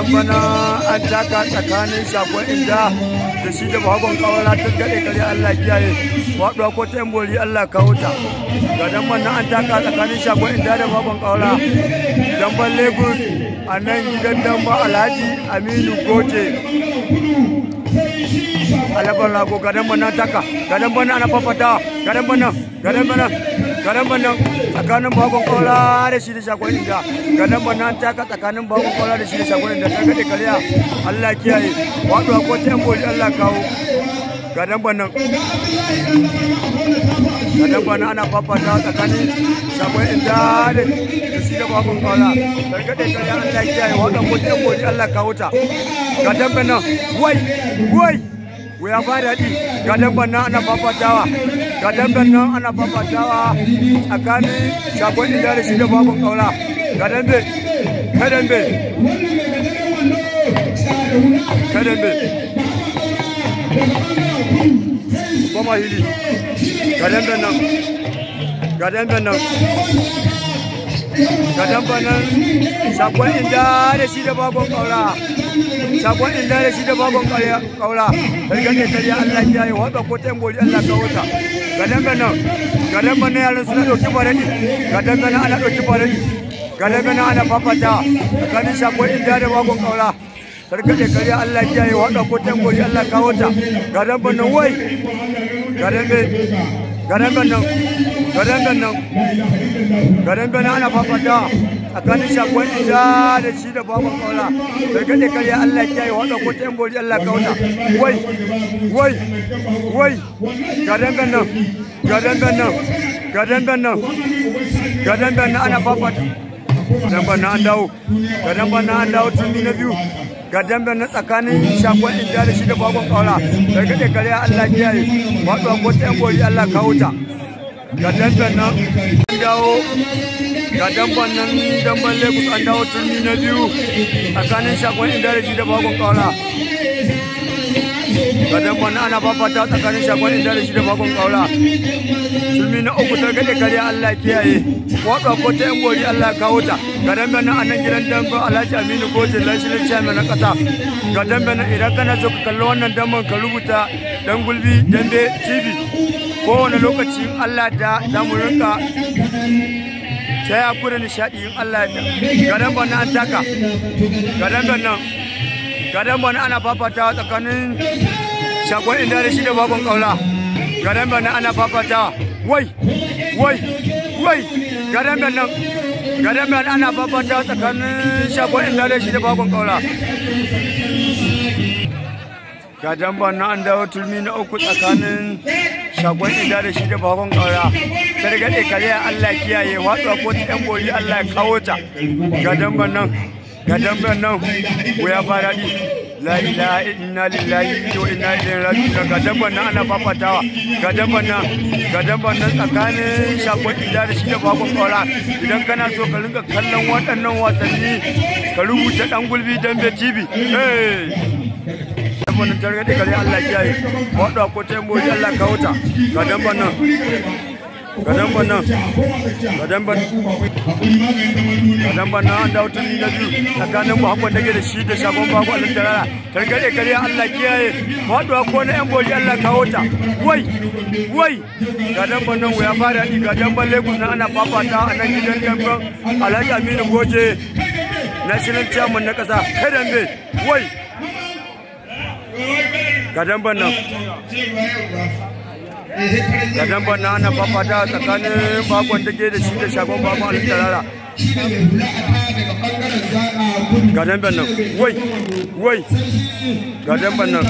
dan bana an taka tsakanin shagon inda da shi da bagon kawara ta gade kare Allah kiyaye waɗuwa ko ta bori Allah kawo ta ga dan bana an taka tsakanin shagon inda da bagon kawara dan ban Lagos a nan gidan dan ba Alhaji Aminu Goje alabar lago gadan bana taka gadan bana ana fafata gadan bana gadan bana gadan bana tsakanin bagon kola da shi da shagon inda gadan bana taka tsakanin bagon kola da shi da shagon inda ta gade kariya Allah kiyaye wato ko ta boli Allah kawo gadan bana gadan bana ana fafata tsakanin shagon inda da shi da bagon kola ta gade kariya Allah kiyaye wato ko ta boli Allah kawo ta gadan bana wai wai ya ba daɗi ga damban nan ana fafatawa ga damban nan ana fafatawa tsakanin shagon inda da shi da babban ƙaura ga dambe ka dambe ka dambe goma hili ga damben nan ga damben nan ga damben nan shagon inda da shi da babban ƙaura sakon inda da shi da babban kaura kargan da kariya Allah ya yi wadda ko tayin boli Allah ka wuta ga dangan nan ga dangan nan yaran suna dauki faradi ga dangan nan ana dauki faradi ga dangan nan ana fafata tsakanin sakon inda da babban kaura kargan da kariya Allah ya yi wadda ko tayin boli Allah ka wuta ga dangan nan wai ga dangan ga dangan nan ga dangan nan ga dangan nan ana fafata tsakanin shakon inda da shi da baban kaula bai gade karya Allah ya yi wanda ko ta yan bori Allah kauta wai wai wai ga dangan nan ga dangan nan ga dangan nan ga dangan nan ana fafata damban na an dawo ga damban na an dawo tuni na biyu ga damban na tsakanin shakon inda da shi da baban kaula bai gade karya Allah ya yi wanda ko ta yan bori Allah kauta ga damban nan an dawo ga damban nan damban lagos an dawo turmi na biyu tsakanin shagon indaraji da bakon kawara ga damban nan ana fafata tsakanin shagon indaraji da bakon kawara turmi na uku ta gade kare allah kiyaye waɗa ko ta yan gori allah kawo ta ga damban nan a nan gidan damban alhaji aminu goje lashirin chairman na ƙasa ga damban nan idan kana so ka kalli wannan damban ka rubuta dan gulbi dambe tv kowane lokaci allah da za mu rinka ta ya kura nishaɗi in Allah ya gadan bana an taka gadan bana gadan bana ana fafatawa tsakanin shagon inda da shi da bakon kaula gadan bana ana fafatawa wai wai wai gadan bana gadan bana ana fafatawa tsakanin shagon inda da shi da bakon kaula gadan bana an dawo turmi na uku tsakanin shagon inda da shi da bakon kaura targaɗe kare Allah kiyaye watsuwa ko ta yan bori Allah ya kawo ta ga damban nan ga damban nan ko ya fara di la ilaha inna lillahi wa inna ilaihi raji'un ga damban nan ana fafatawa ga damban nan ga damban nan tsakanin shagon inda da shi da bakon kaura idan kana so ka rinka kallon waɗannan wasanni ka rubuta dan gulbi dambe tv wannan targaɗe kare Allah kiyaye waɗuwa ko ta yan bori Allah kawo ta ga damban nan gadan bannan gadan ban gadan bannan an dawo tun da biyu tsakanin muhammad dage da shi da shagon babu alin tarara targade kare allah kiyaye faduwa ko na yan boli allah kawo ta wai wai gadan bannan ya fara di gadan ban lagos na ana fafata a nan gidan damban alhaji aminu goje national chairman na kasa kai dambe wai gadan bannan ga damban na ana fafata tsakanin bakon take da shi da shagon babu alin tarara ga damban nan wai wai ga damban nan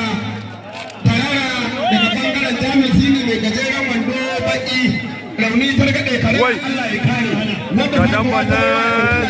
wai ga damban nan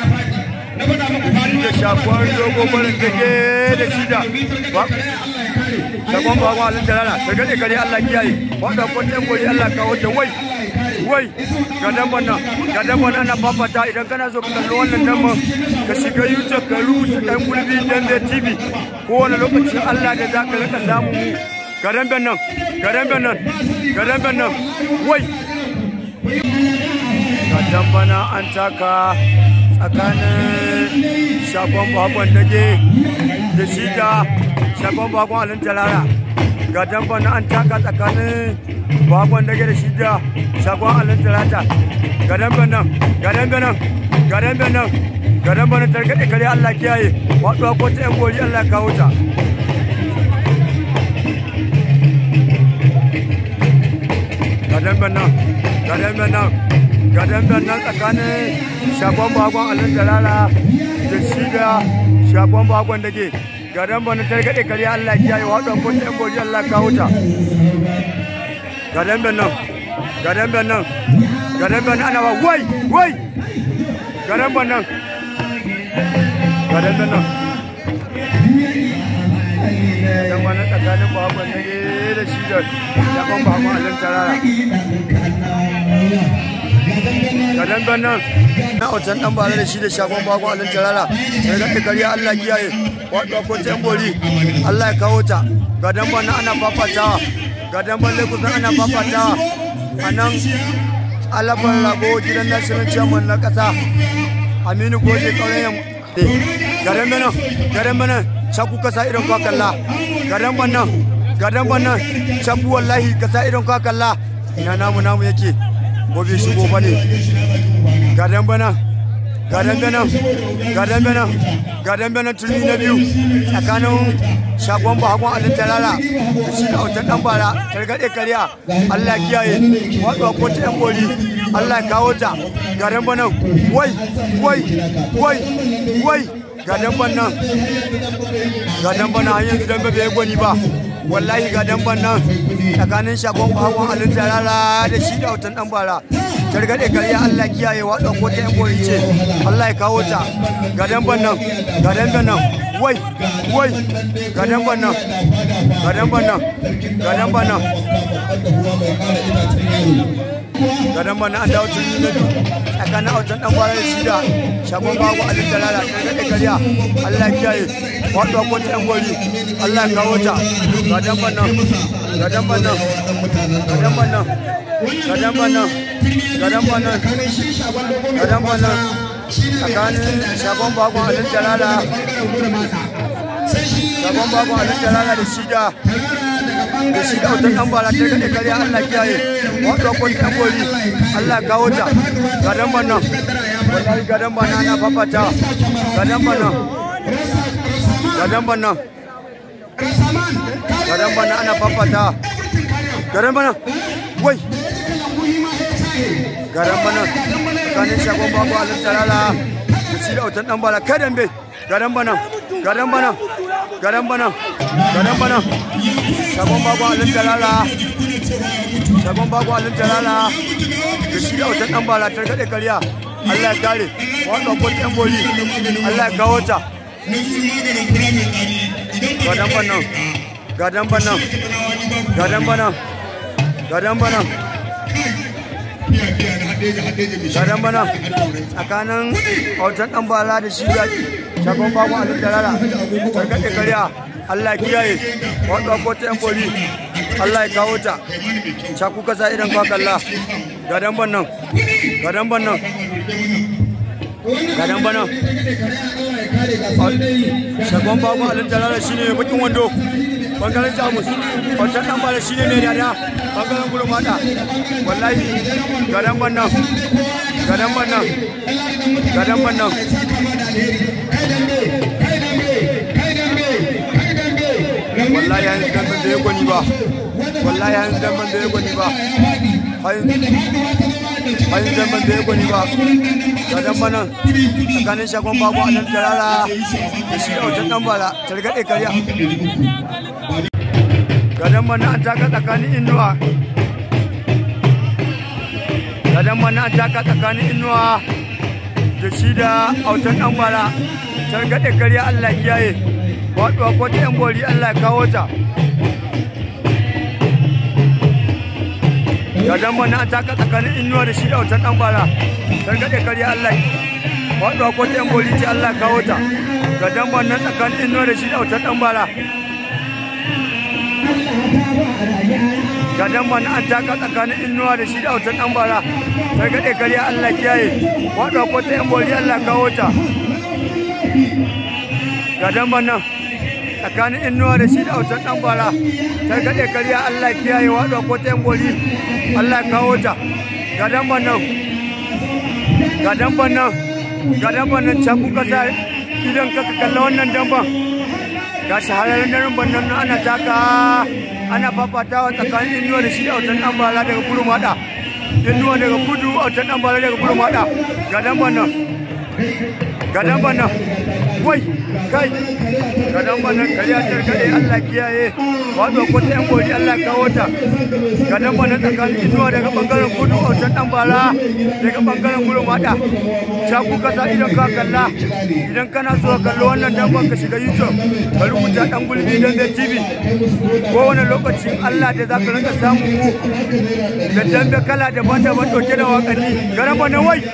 da shafon dogo barin take da shi da sakon ba wa alin jalala ta gade kare Allah kiyaye wanda ko tan gori Allah kawo ta wai wai ga damban nan ga damban nan na fafata idan kana so ka kalli wannan damban ka shiga YouTube ka rubuta dan gulbi dan da TV ko wani lokacin Allah da za ka rika samu mu ga damban nan ga damban nan ga damban nan wai ga dambana an taka tsakanin shagon bakon dage da shi da shagon bakon alin talara ga damban na an taka tsakanin bakon dage da shi da shagon alin talata ga damban nan ga damban nan ga damban nan ga damban nan targaɗe kare Allah kiyaye waɗuwa ko ta yan gori Allah kawo ta ga damban nan ga damban nan ga damban nan tsakanin shagon bakon alin talala da shi da shagon bakon dage ga damban nan targaɗe kare Allah kiyaye waɗuwa ko ta yan gori Allah kawo ta ga damban nan ga damban nan ga damban nan ana ba wai wai ga damban nan ga damban nan dan wani tsakanin bakon dage da shi da shagon bakon alin talala ga damban nan na otan dan bare da shi da shagon bakon alin talala sai ga kariya Allah kiyaye waɗuwa ko ta yan gori Allah ya kawo ta ga damban nan ana fafatawa ga damban lagos nan ana fafatawa a nan alabar rago gidan national chairman na kasa aminu goje ƙauyen garin benin garin benin shaku kasa irin kwakalla garin bannan garin bannan shaku wallahi kasa irin kwakalla ina namu namu yake gobe shigo bane garin benin garin benin garin benin garin benin turmi na biyu tsakanin shagon bakon alin talala da shi da autan dan bara targaɗe kariya allah kiyaye waɗuwa ko ta yan gori allah kawo ta garin banan wai wai wai wai gadan banan gadan banan har yanzu dan bai gwani ba wallahi gadan banan tsakanin shagon bakon alin talala da shi da autan dan bara targaɗe kariya allah kiyaye waɗuwa ko ta yan gori ce allah ya kawo ta gadan banan gadan banan wai wai gadan banan gadan banan gadan banan gadan banan an dawo tun na biyu tsakanin autan dan kwarar shi da shagon babu alin talala ta gaɗe kariya allah kiyaye wato ko ta yan gori allah kawo ta gadan banan gadan banan gadan banan gadan banan gadan banan gadan banan tsakanin shagon babu alin talala shagon babu alin talala da shi da da shi da wutar ɗan bala ta gaɗe kariya Allah kiyaye wato ko ta gori Allah kawo ta gadan bannan wallahi gadan bannan ana fafata gadan bannan gadan bannan gadan bannan ana fafata gadan bannan wai gadan bannan tsakanin shagon babu alin talala da shi da wutar ɗan bala kai dambe gadan bannan gadan bannan gadan bannan gadan bannan shagon bago alin talala shagon bago alin talala da shi da wata dan balatar kaɗe kariya Allah ya kare wanda ko ta boli Allah ya kawo ta gadan bannan gadan bannan gadan bannan gadan bannan gadan bannan tsakanin autan dan bala da shi da shagon bago alin talala tarkaɗe kariya Allah ya kiyaye wadda ko ta yan boli Allah ya kawo ta shaku kasa idan kwa kalla gadan bannan gadan bannan gadan bannan shagon babu alin talala shine bakin wando bangaren jamus wancan dan bala shine ne dada bangaren gudu mata wallahi gadan bannan gadan bannan gadan bannan wallahi yanzu dan ban da ya gwani ba wallahi yanzu dan ban da ya gwani ba yanzu dan ban da ya gwani ba ga dan bana tsakanin shagon babu a nan tarara da shi da wajen dan bala targaɗe karya ga dan bana an taka tsakanin inuwa ga dan bana an taka tsakanin inuwa da shi da autan dan bala targaɗe karya Allah kiyaye waɗuwa ko ta yan bori Allah ya kawo ta ga dan bana an taka tsakanin inuwa da shi da wutar dan bara targaɗe karya Allah waɗuwa ko ta yan bori ce Allah ya kawo ta ga dan bana tsakanin inuwa da shi da wutar dan bara ga dan bana an taka tsakanin inuwa da shi da wutar dan bara targaɗe karya Allah kiyaye waɗuwa ko ta yan bori Allah ya kawo ta ga damban nan tsakanin inuwa da shi da autan dan bara ta gaɗe kariya Allah kiyaye waɗo ko ta boli Allah ya kawo ta ga damban nan ga damban nan ga damban nan can kuka sa idan ka kalla wannan damban ga shahararren daren bannan nan ana taka ana fafatawa tsakanin inuwa da shi da autan dan bara daga kudu mada inuwa daga kudu autan dan bara daga kudu mada ga damban nan ga damban nan wai kai ga damban nan kariya tarkaɗe Allah kiyaye wato ko ta yan gori Allah kawo ta ga damban nan tsakanin inuwa daga bangaren kudu autan dan bara daga bangaren kudu mada shaku kasa idan ka kalla idan kana so ka kalli wannan damban ka shiga YouTube ka rubuta dan gulbi dan da TV kowane lokacin Allah da za ka rinka samun mu da dambe kala daban-daban ɗauke da waƙanni garamba na wai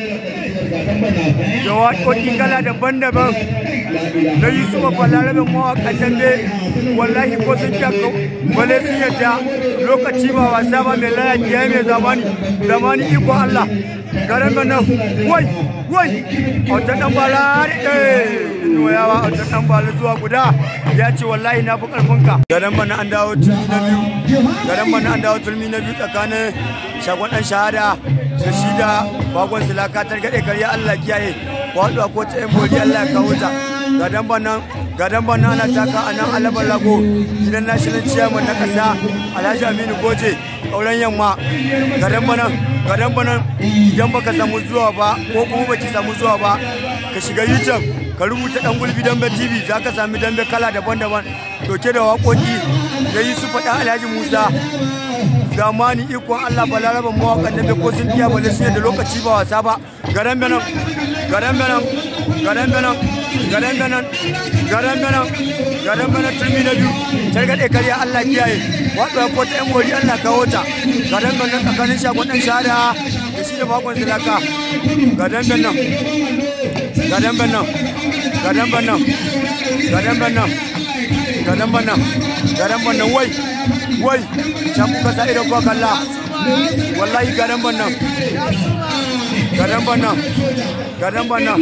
da waƙoƙi kala daban-daban na yi su mafa larabin mawaƙan dambe wallahi ko sun kyakka wale sun yadda lokaci ba wasa ba mai lalaki ya mai zamani zamani iko Allah garamba nan wai wai a wata ɗan bala inuwa yawa a wata ɗan bala zuwa guda ya ce wallahi na fi ƙarfinka garan bana an dawo turmi na biyu garan bana an dawo turmi na biyu tsakanin shagon ɗan shahada da shi da bagon silaka targaɗe karya Allah kiyaye waɗuwa ko ta yan boli Allah ya kawo ta gadan banan gadan banan ana taka a nan alabar lago gidan national chairman na ƙasa alhaji aminu goje ƙauren yamma gadan banan gadan banan idan baka samu zuwa ba ko kuma baki samu zuwa ba ka shiga youtube ka rubuta dan gulbi dambe tv za ka sami dambe kala daban-daban dauke da waƙoƙi da yi su faɗa alhaji musa zamani ikon allah balaraban mawaƙan dambe ko sun iya bale su da lokaci ba wasa ba garan benan garan benan garan benan garan benan garan benan garan benan turmi na biyu targaɗe karya allah kiyaye waɗuwa ko ta yan gori allah kawo ta garan benan tsakanin shagon ɗan shahada da shi da bakon silaka garan benan garan benan gadan bannan gadan bannan gadan bannan gadan bannan wai wai can kuka sa idan kuka kalla wallahi gadan bannan gadan bannan gadan bannan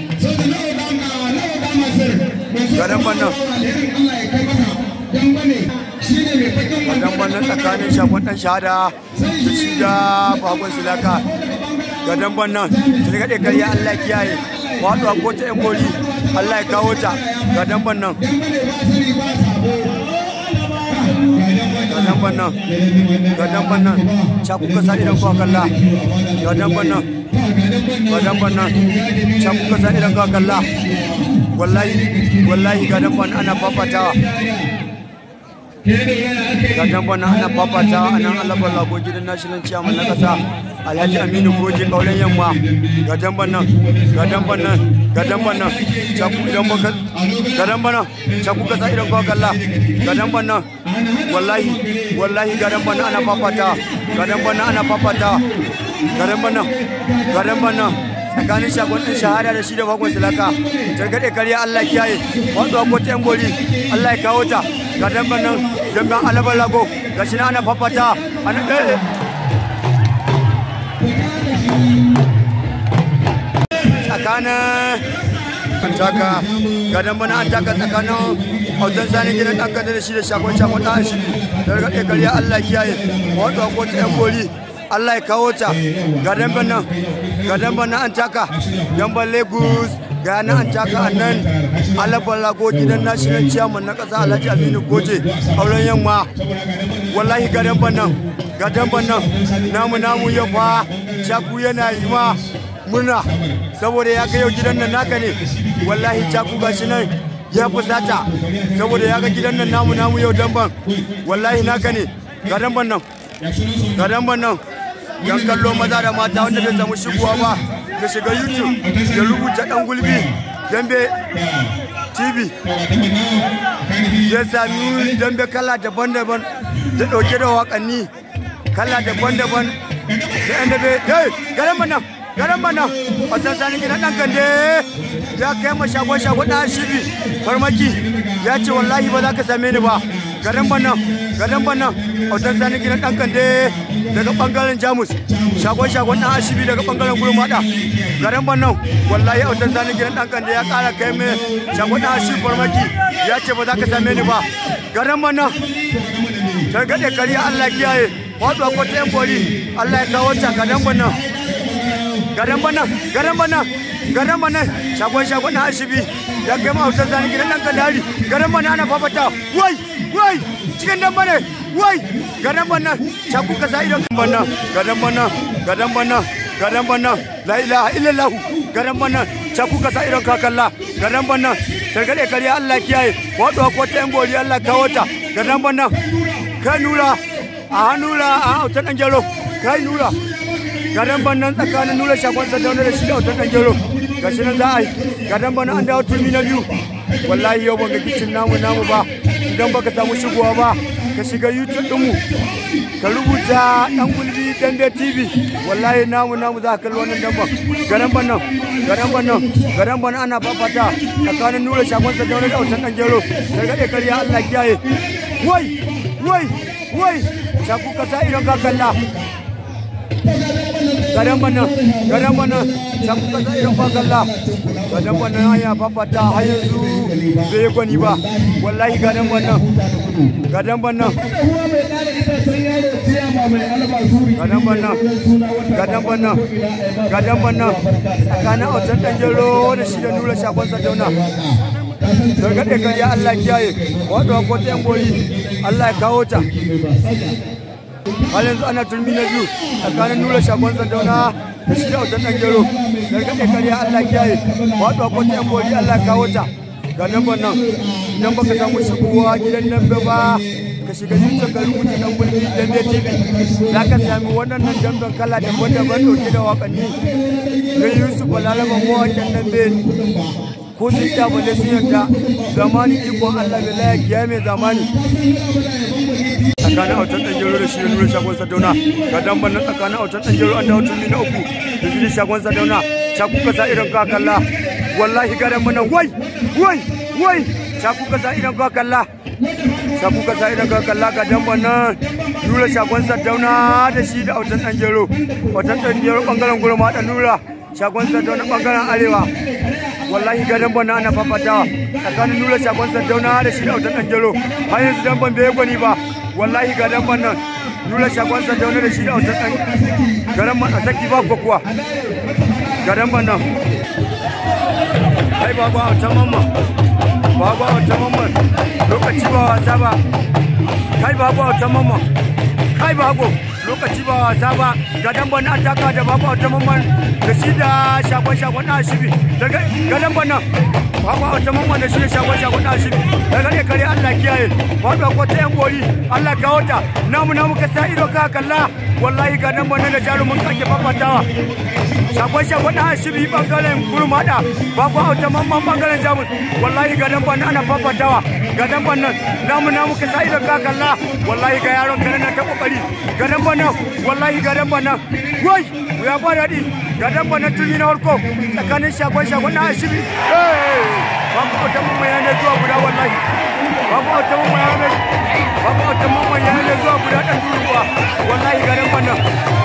gadan bannan gadan bannan tsakanin shafon dan shahada da shi da bakon silaka gadan bannan tun gaɗe karya allah kiyaye waɗuwa ko ta 'yan gori Allah ya kawo ta ga damban nan ga damban nan ga damban nan ca kuka sa idan kuwa kalla ga damban nan ga damban nan ca kuka sa idan kuwa kalla wallahi wallahi ga damban ana fafatawa ga damban nan ana fafatawa a nan alabar lago gidan national chairman na kasa alhaji aminu goje kauren yamma ga damban nan ga damban nan ga damban nan caku idan baka ga damban nan caku ka sa idan ka kalla ga damban nan wallahi wallahi ga damban nan ana fafata ga damban nan ana fafata ga damban nan ga damban nan tsakanin shagon ɗin shahada da shi da bakon silaka jargaɗe karya Allah kiyaye waɗuwa ko ta yan gori Allah ya kawo ta ga damban nan damban alabar lago ga shi na ana fafata ana ɗaya tsakanin an taka gadon bana an taka tsakanin hautan sani gidan ɗan kan da shi da shakon shakon ɗan shi da rage gari Allah kiyaye wato ko ta yan gori Allah ya kawo ta gadon bana gadon bana an taka gamban Lagos ga nan an taka a nan alabar lago gidan national chairman na ƙasa Alhaji Aminu Goje auren yamma wallahi gadon bana gadon bana namu namu yau fa shaku yana yi ma murna saboda ya ga yau gidan nan naka ne wallahi caku gashi nan ya fusata saboda ya ga gidan nan namu namu yau damban wallahi naka ne ga damban nan ga damban nan yan kallo maza da mata wanda bai samu shigowa ba da shiga youtube ya rubuta dan gulbi dambe tv ya sami dambe kala daban-daban da dauke da wakanni kala daban-daban da yan dabe ga damban nan garin mana wasan sani gidan dan kande ya kai ma shagon shagon dan shibi farmaki ya ce wallahi ba za ka same ni ba garin bana gadan bannan autan sani gidan dan kande daga bangaren jamus shagon shagon dan ashibi daga bangaren gurmada gadan bannan wallahi autan sani gidan dan kande ya kara kai mai shagon dan ashibi farmaki ya ce ba za ka same ni ba gadan bannan targaɗe kari Allah kiyaye wato ko ta yan bori Allah ya kawo ta gadan bannan gadan bannan gadan bannan gadan bannan shagon shagon dan ashibi ya kai ma autan sani gidan dan kande hari gadan bannan ana fafata wai wai cikin dan bane wai gadan bannan shaku kasa idan bannan gadan bannan gadan bannan gadan bannan la ilaha illallah gadan bannan shaku kasa idan kakalla gadan bannan targade kariya Allah kiyaye wato ko ta yan gori Allah kawo ta gadan bannan kai nura a hannura a autan dan jaro kai nura gadan bannan tsakanin nura shakon sadauna da shi da autan dan jaro gashi nan za a yi gadan bannan an dawo turmi na biyu wallahi yau ban ga kicin namu namu ba idan baka samu shigowa ba ka shiga youtube ɗinmu ka rubuta ɗan gulbi dambe tv wallahi namu namu za ka kalli wannan damban garan bannan garan bannan garan bannan ana fafata tsakanin nura shagon sa da wani dautan ɗan gero gargaɗe karya allah kiyaye wai wai wai shaku kasa idan ka kalla garan bannan garan bannan shaku kasa idan ka kalla gadan wannan hanya fafata har yanzu bai gwani ba wallahi gadan wannan gadan wannan gadan wannan gadan wannan gadan wannan tsakanin autan dan gero da shi da nura shafon sadauna gargaɗe kan ya Allah kiyaye wato ko ta yan gori Allah ya kawo ta har yanzu ana turmi na biyu tsakanin nura shafon sadauna da shi da autan dan gero gargaɗe karya Allah kiyaye wato ko ta yan gori Allah ya kawo ta ga nan nan idan baka samu shigowa gidan nan ba ka shiga YouTube ka rubuta dan gulbi dambe TV za ka sami waɗannan damben kala daban-daban ɗauke da waƙanni na Yusuf Balalaba mawaƙin dambe ko sun ta bale sun yarda zamani ikon Allah bai laya kiya mai zamani tsakanin autan ɗan jero da shi nuna shagon sadauna ga damban nan tsakanin autan ɗan jero an dawo tuni na uku da shi shagon sadauna shaku kasa idan ka kalla wallahi ga damban nan wai wai wai shaku kasa idan ka kalla shaku kasa idan ka kalla ga damban nan nura shagon sadauna da shi da autan ɗan jero autan ɗan jero ɓangaren gurma da nura shagon sadauna ɓangaren arewa wallahi ga damban na ana fafatawa tsakanin nura shagon sadauna da shi da autan ɗan jero har yanzu damban bai gwani ba wallahi ga damban nan nura shagon sadauna da shi da autan ɗan garan man a saki ba kuwa ga damban nan kai babu autan mamman babu autan mamman lokaci ba wasa ba kai babu autan mamman kai babu lokaci ba wasa ba ga damban an taka da babu autan mamman da shi da shagon shagon na shibi daga ga damban nan babu autan mamman da shi da shagon shagon na shibi daga ne kare Allah kiyaye wato ko ta yan gori Allah kawo ta namu namu ka sa ido ka kalla wallahi ga damban nan da jarumin kake fafatawa shagon shagon na shibi bangaren gurmada babu autan mamman bangaren jamus wallahi ga damban nan ana fafatawa ga damban nan namu namu ka sa ido ka kalla wallahi ga yaron kare na ta kokari ga damban nan wallahi ga damban nan wai ya ba daɗi ga damban nan tuni na farko tsakanin shagon shagon na shibi babu autan mamman ya ne zuwa guda wallahi babu autan mamman ya ne babu autan mamman ya ne zuwa guda ɗan duruwa wallahi ga damban nan